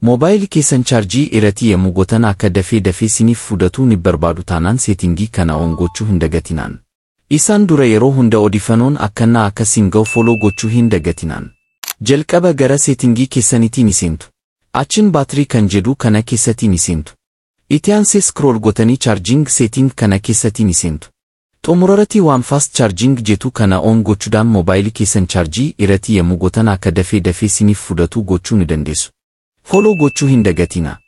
Moobaayilii keessan chaarjii irratti yemmuu gootan akka dafee dafee siniif fudhatu ni barbaadu taanaan seetingii kana on gochuu hin dagatinaan. Isaan dura yeroo hunda odeeffannoon akkanaa akka siin ga'u foloo gochuu hin dagatinaan. Jalqaba gara seetingii keessaniitii ni seentu. Achiin baatirii kan jedhu kana keessatti ni seentu. Itti aansee scroll gootanii chaarjing seeting kana keessatti ni seentu. Xumurarratti waan fast charging jettu kana on gochuudhaan moobaayilii keessan chaarjii irratti yemmuu gootan akka dafee dafee siniif fudhatu gochuu ni dandeessu. Foloo gochuu hin dagatinaa.